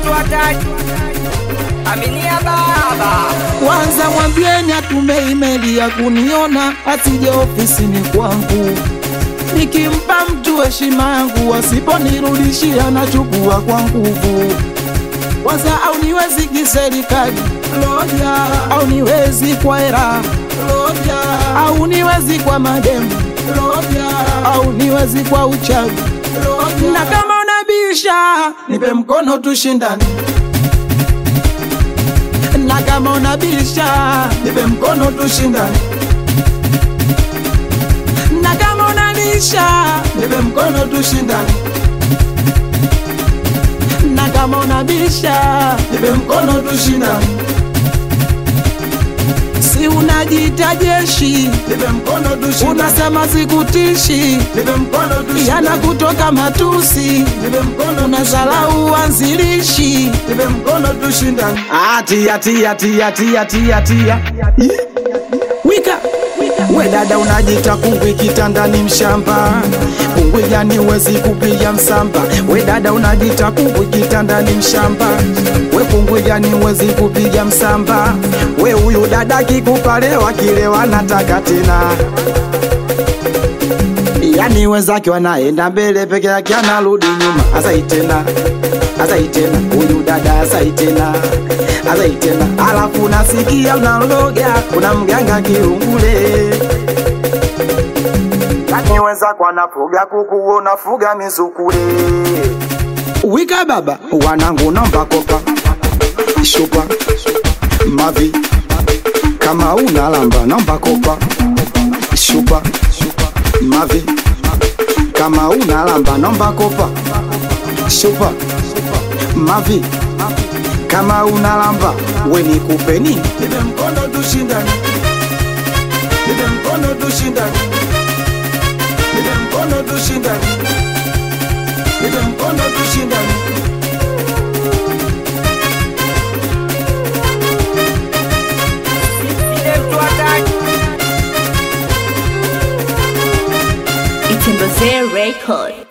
yetu hataki aminia baba Kwanza mwambieni atume imeli ya kuniona, asije ofisini kwangu. Nikimpa mtu heshima yangu, asiponirudishia nachukua kwa nguvu. Kwanza au niwezi kiserikali loja, au niwezi kwa era loja, au niwezi kwa mademu loja, au niwezi kwa uchawi loja. Na kama unabisha, nipe mkono tushindane na kama unabisha nipe mkono tushindane, na kama unabisha nipe mkono tushindane, na kama unabisha nipe mkono tushindane. Si unajiita jeshi, nipe mkono tushindane. Unasema sikutishi, nipe mkono tushindane. Yana kutoka matusi, nipe mkono unazalau uanzilishi, nipe mkono tushindane. Atia tia tia tia tia tia. Wika we dada unajita kungwi kitandani mshamba kungwi yani wezi kupiga msamba we dada unajita kungwi kitandani mshamba we kungwi yani wezi kupiga msamba we huyu dada kikupalewa kilewa nataka tena yani wenzake wanaenda mbele peke yake anarudi nyuma asai tena asai tena huyu dada asai tena asai tena alafu nasikia unaloga kuna mganga kiungule yani wenzako wanafuga kuku unafuga mizukule wika baba wanangu namba kopa shupa mavi kama unalamba namba kopa shupa mavi kama unalamba nomba kopa shupa mavi kama unalamba weni kupeni nipe mkono tushindane nipe mkono tushindane nipe mkono tushindane nipe mkono tushindane yetu hataki Itembezee Record.